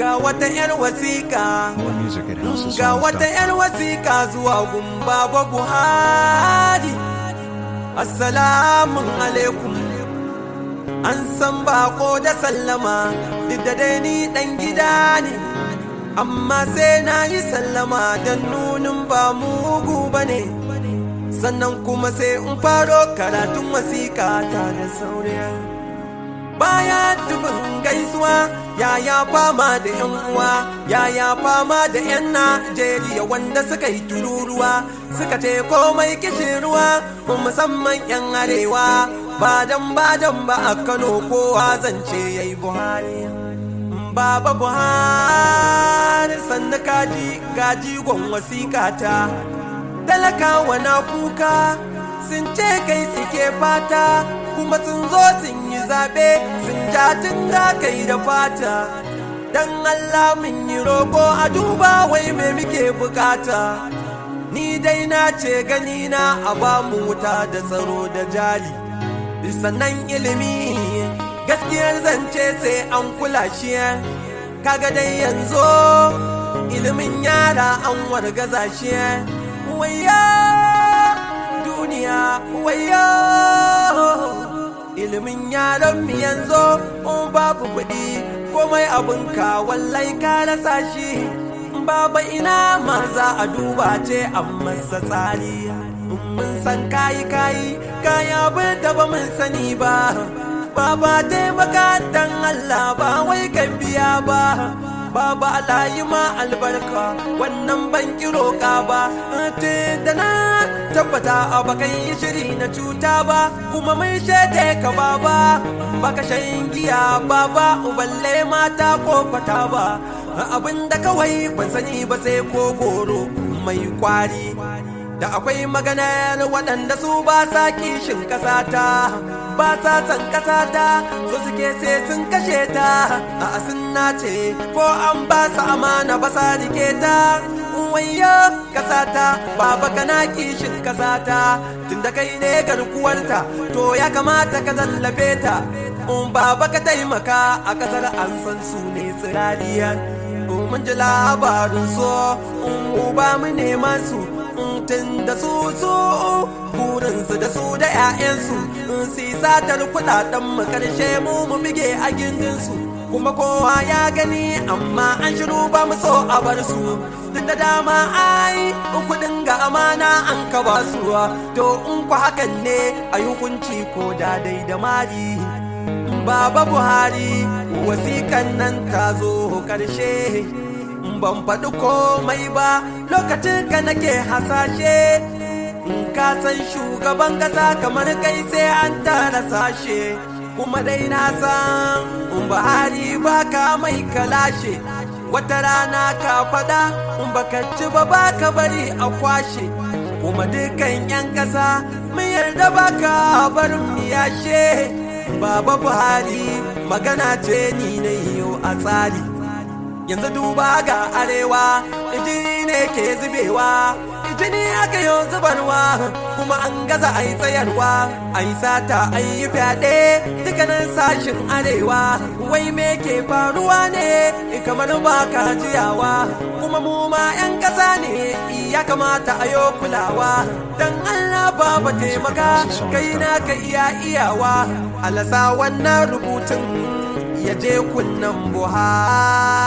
ga wata 'yar wasiƙa More music at ga wata houseofsongs.com. 'yar wasiƙa zuwa gumba ba buhari assalamun alaikum an san bako da sallama duk da dai ni dan gida ne amma sai na yi sallama don nunin ba mugu ba ne sannan kuma sai in faro karatun wasiƙa ta da sauriya baya dubin gaisuwa yaya fama da yan uwa yaya fama da yan najeriya wanda suka yi tururuwa suka ce komai kishin ruwa musamman yan arewa badan badan ba a kano kowa zance ya yi buhari baba buhari sannu kaji gaji gwan wasiƙata talakawa na kuka sun ce kai suke fata kuma sun zo sun yi zaɓe sun ja tun da kai da fata dan Allah mun yi roƙo a duba wai me muke bukata ni dai na ce gani na a ba mu wuta da tsaro da jali sannan ilimi gaskiyar zance sai an kula shi kaga dai yanzu ilimin yara an wargaza shi waya duniya waya ilimin yaran mu yanzu in babu kuɗi komai abin ka wallai ka rasa shi baba ina ma za a duba ce a masa tsari mun san kayi kayi kaya bin da ba mun sani ba baba taimaka dan Allah ba wai kan biya ba Baba alayi ma albarka wannan ban kiro ka ba te da na tabbata a bakan yi shiri na cuta ba kuma mai shaide ka baba baka shan giya baba uballe mata ko fata ba abin da kawai ban sani ba sai ko goro mai kwari da akwai maganar waɗanda su ba sa kishin ƙasata ba sa san ƙasata so suke sai sun kashe ta a sun nace ko an ba su amana ba sa rike ta wayyo ƙasata baba kana kishin ƙasata tunda kai ne garkuwarta to ya kamata ka zallafe ta in baba ka taimaka a ƙasar an san su ne tsirariya mun ji labarin so in ba mu nema su tun da su su burinsu da su da 'ya'yansu su satar kudaden mu karshe mu mu bige a gindinsu kuma kowa ya gani amma an shiru ba mu so a bar su duk da dama ai kudin ga amana an ka ba su to in ku hakan ne a hukunci ko da dai da mari baba buhari wasikan nan ta zo karshe ban faɗi komai ba lokacin ka nake hasashe in ka san shugaban ƙasa kamar kai sai an tara sashe kuma dai na san in Buhari ba ka mai kalashe wata rana ka faɗa in baka ci ba ba ka bari a kwashe kuma dukan 'yan ƙasa mun yarda ba ka barin mu yashe baba Buhari magana ce ni na yau a tsari yanzu duba ga arewa jini ne ke zubewa jini aka yi zubarwa kuma an gaza a yi tsayarwa a yi sata a yi fyaɗe dukkanin sashin arewa wai me ke faruwa ne kamar ba ka jiyawa kuma mu ma 'yan ƙasa ne ya kamata a yi kulawa don allah ba taimaka kai na ka iya iyawa alasa wannan rubutun ya je kunnan buhari